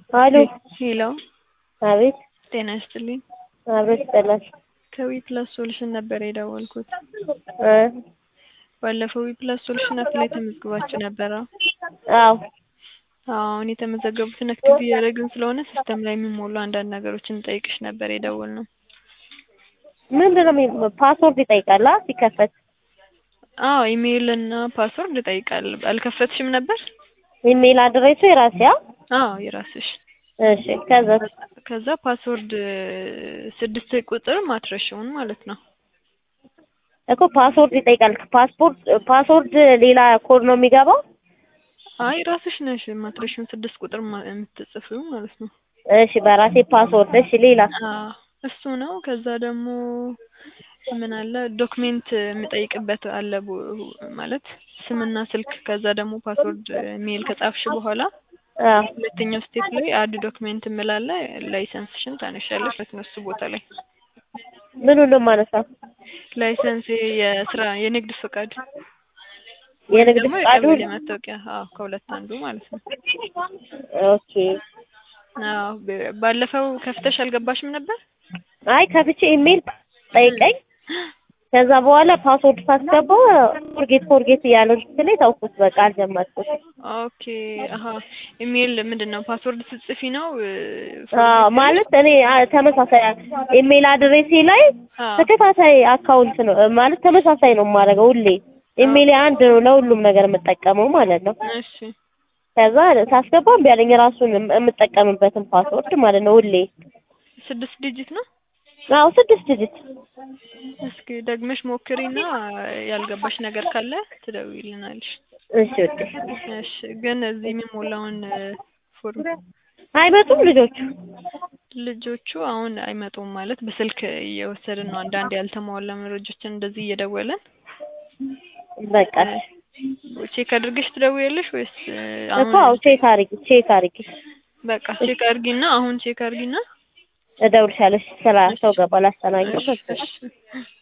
አሎ ሄሎ አቤት ጤና ይስጥልኝ። አቤት ይስጥልን ከዊ ፕላስ ሶሉሽን ነበር የደወልኩት። እ ባለፈው ዊ ፕላስ ሶሉሽን አፕ ላይ ተመዝግባችሁ ነበረ? አዎ አሁን የተመዘገቡትን አክቲቭ እያደረግን ስለሆነ ሲስተም ላይ የሚሞሉ አንዳንድ ነገሮችን እንጠይቅሽ ነበር የደወልነው። ምንድን ነው የሚ- ፓስወርድ ይጠይቃል አ ሲከፈት አዎ ኢሜይል እና ፓስወርድ ይጠይቃል። አልከፈትሽም ነበር? ኢሜይል አድሬሱ የራሴ አ አዎ የራስሽ። እሺ ከዛ ከዛ ፓስወርድ ስድስት ቁጥር ማትረሻውን ማለት ነው። እኮ ፓስወርድ ይጠይቃል ፓስፖርት ፓስወርድ ሌላ ኮድ ነው የሚገባው አይ ራስሽ ነሽ ማትረሻውን ስድስት ቁጥር ማ- የምትጽፊው ማለት ነው። እሺ በራሴ ፓስወርድ እሺ ሌላ አዎ እሱ ነው። ከዛ ደግሞ ምን አለ ዶክሜንት የምጠይቅበት አለ ቦ- ማለት ስምና ስልክ ከዛ ደግሞ ፓስወርድ ሜል ከጻፍሽ በኋላ አ ሁለተኛው ስቴፕ ላይ አድ ዶክሜንት እምላለ ላይሰንስሽን ታነሻለሽ ማለት ነው። እሱ ቦታ ላይ ምኑን ነው የማነሳው ላይሰንስ የስራ የንግድ ፈቃድ የንግድ ደግሞ ፈቃዱ የቀበሌ መታወቂያ አዎ ከሁለት አንዱ ማለት ነው። ኦኬ አዎ በ- ባለፈው ከፍተሽ አልገባሽም ነበር? አይ ከፍቼ ኢሜይል ጠይቀኝ ከዛ በኋላ ፓስወርድ ሳስገባው ፎርጌት ፎርጌት እያለ እንትን ላይ ተውኩት በቃ አልጀመርኩት ኦኬ አሀ ኢሜል ምንድን ነው ፓስወርድ ስትጽፊ ነው እ፣ አዎ ማለት እኔ አ- ተመሳሳይ ኢሜይል አድሬሴ ላይ አዎ ተከታታይ አካውንት ነው እ፣ ማለት ተመሳሳይ ነው የማደርገው ሁሌ ኢሜይል አንድ ነው ለሁሉም ነገር የምጠቀመው ማለት ነው እሺ ከዛ ሳስገባው እምቢ አለኝ ራሱን የም- የምጠቀምበትን ፓስወርድ ማለት ነው ሁሌ ስድስት ዲጂት ነው። አዎ ስድስት ዲጂት እስኪ ደግመሽ ሞክሪና ያልገባሽ ነገር ካለ ትደውይልናለሽ። እሺ ውዴ እሺ ግን እዚህ የሚሞላውን እ፣ ፎርም አይመጡም ልጆቹ ልጆቹ አሁን አይመጡም ማለት በስልክ እየወሰድን ነው። አንዳንድ ያልተሟላ መረጃዎችን እንደዚህ እየደወልን በቃ ቼክ አድርገሽ ትደውያለሽ ወይስ እ፣ እኮ አዎ ቼክ አድርጊ ቼክ አድርጊ በቃ ቼክ አድርጊና አሁን ቼክ አድርጊና እደውልሻለሁ ስራ ሰው ገባ ላስተናግድ እሺ እሺ